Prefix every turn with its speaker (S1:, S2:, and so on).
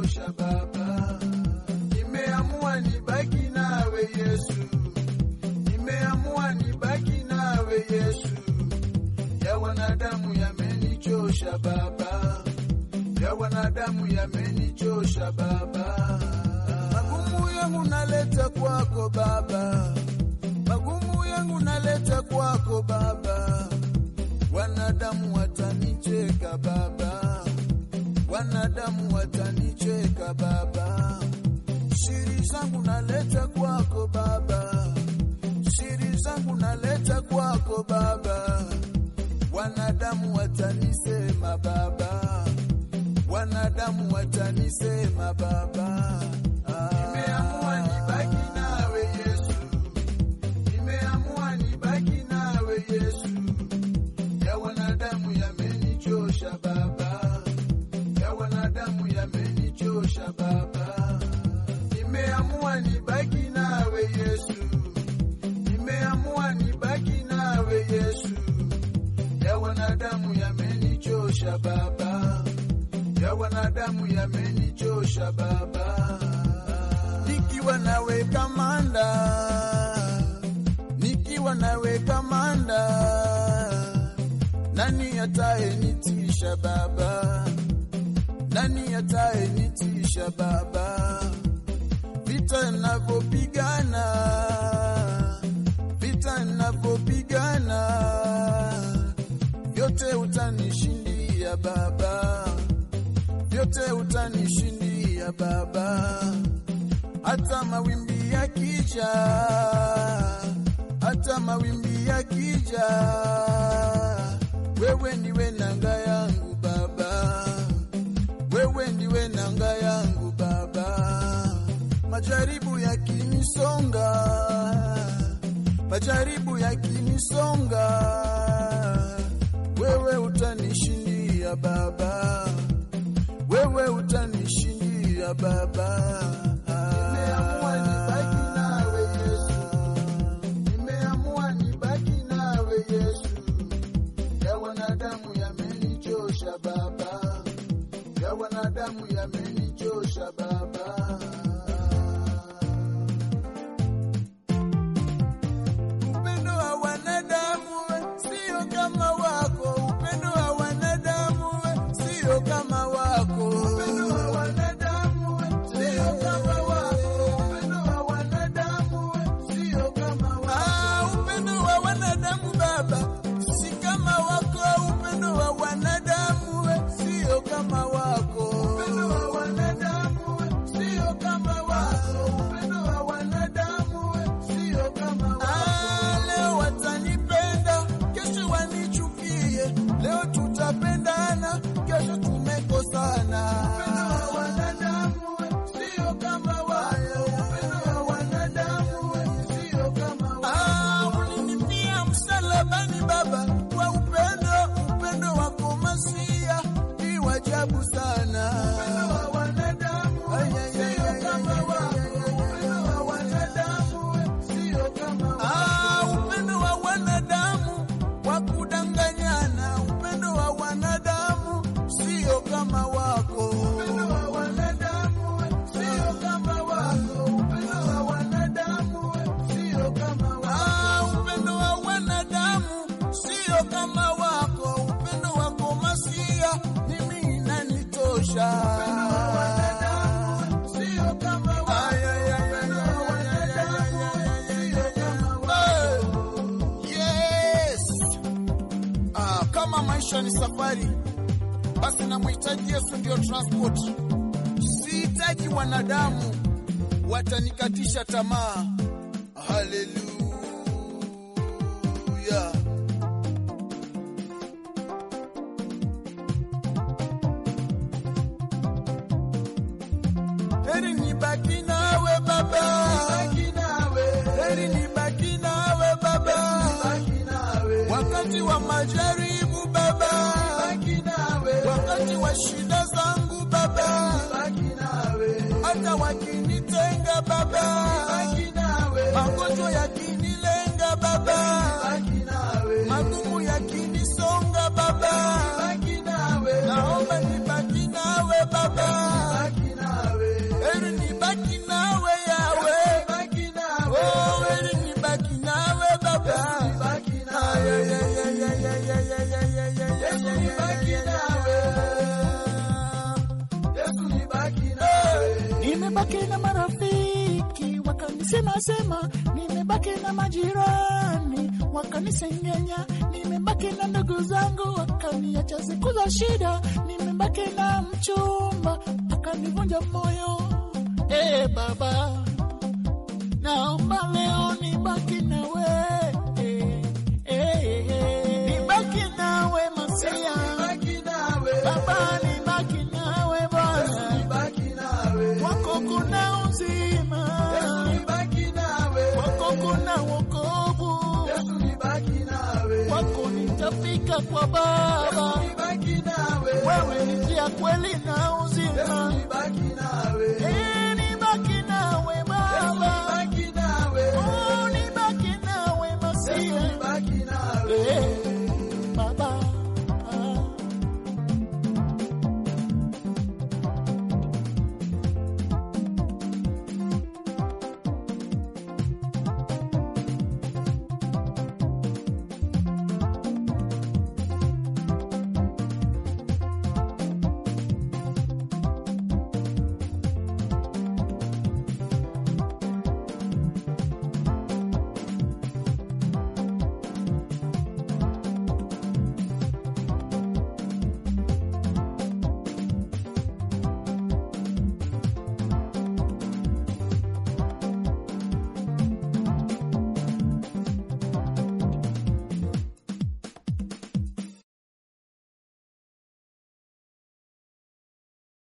S1: umenichosha Baba, nimeamua nibaki nawe Yesu, nimeamua nibaki nawe Yesu, ya wanadamu yamenichosha Baba, ya wanadamu yamenichosha Baba, magumu yangu naleta kwako Baba, magumu yangu naleta kwako Baba, wanadamu watanicheka Baba, wanadamu watanicheka Baba, siri zangu naleta kwako Baba, siri zangu naleta kwako Baba, wanadamu watanisema Baba, wanadamu watanisema Baba. Ah. Nimeamua nibaki nawe Yesu, nimeamua nibaki nawe Yesu, ya wanadamu yamenichosha Baba, ya wanadamu yamenichosha Baba, nimeamua nibaki nawe Yesu, nimeamua nibaki nawe Yesu, ya wanadamu yamenichosha Baba, ya wanadamu yamenichosha Baba, nikiwa nawe kamanda, nikiwa nawe kamanda, nani atayenitisha Baba? Nani atayenitisha Baba? Vita ninavyopigana, vita ninavyopigana, vyote utanishindia Baba, vyote utanishindia Baba, hata mawimbi yakija, hata mawimbi yakija, wewe ndiwe nanga yangu Baba, wewe ndiwe nanga yangu Baba, majaribu yakinisonga, majaribu yakinisonga, wewe utanishindia Baba, wewe utanishindia Baba. Nimeamua nibaki nawe Yesu, nimeamua nibaki nawe Yesu, ya wanadamu yamenichosha Baba, ya wanadamu yamenichosha Baba. Upendo wa wanadamu we, sio kama wako, upendo wa wanadamu we, sio kama wako. Upendo wa wanadamu we, sio kama wako, upendo wa wanadamu we, sio kama wako. Ah, upendo wa wanadamu Baba, si kama wako, upendo wa wanadamu we, sio kama wako. Upendo wa wanadamu we, sio kama wako, upendo wa wanadamu we, sio kama wako. Ah, leo watanipenda, kesho wanichukie, leo tutapendana, kesho tumekosana. Upendo wa wanadamu we, sio kama wako, upendo wa wanadamu we, sio kama wako. Ah, ulinifia msalabani Baba, kwa upendo, upendo wako Masia ni wajabu sana. Upendo wa wanadamu sio kama wako, upendo wa wanadamu sio kama wako. Ah, upendo wa wanadamu wa kudanganyana, upendo wa wanadamu sio kama wako. Upendo wa wanadamu sio kama wako, upendo wa wanadamu sio kama wako. Ah, upendo wa wanadamu sio kama wako, upendo wako Masia mimi inanitosha. Upendo wa wanadamu sio kama wako, upendo wa wanadamu sio kama wako. Yes. Ah, kama maisha ni safari, basi namhitaji Yesu ndio transport. Sihitaji wanadamu watanikatisha tamaa. Haleluya. Heri nibaki nawe Baba, heri nibaki nawe Baba, wakati wa majaribu Baba, wakati wa shida zangu Baba, hata wakinitenga Baba, magonjwa yakinilenga Baba, magumu yakinisonga Baba, naomba nibaki nawe Baba, Yesu nibaki nawe. Yesu nibaki nawe.
S2: Nimebaki na marafiki wakanisema sema, nimebaki na majirani wakanisengenya, nimebaki na ndugu zangu wakaniacha siku za shida, nimebaki na mchumba akanivunja moyo. Eh Baba, naomba leo nibaki nawe, eh, eh, eh, nibaki nawe Masia,
S1: Nibaki nawe.
S2: Baba nibaki nawe Bwana
S1: Nibaki nawe.
S2: wako kuna uzima,
S1: Yesu nibaki nawe.
S2: wako kuna wokovu,
S1: Yesu nibaki nawe.
S2: wako nitafika kwa Baba.
S1: Nibaki nawe.
S2: Wewe ni njia, kweli na
S1: Yesu
S2: uzima.
S1: nibaki nawe.
S2: Eh,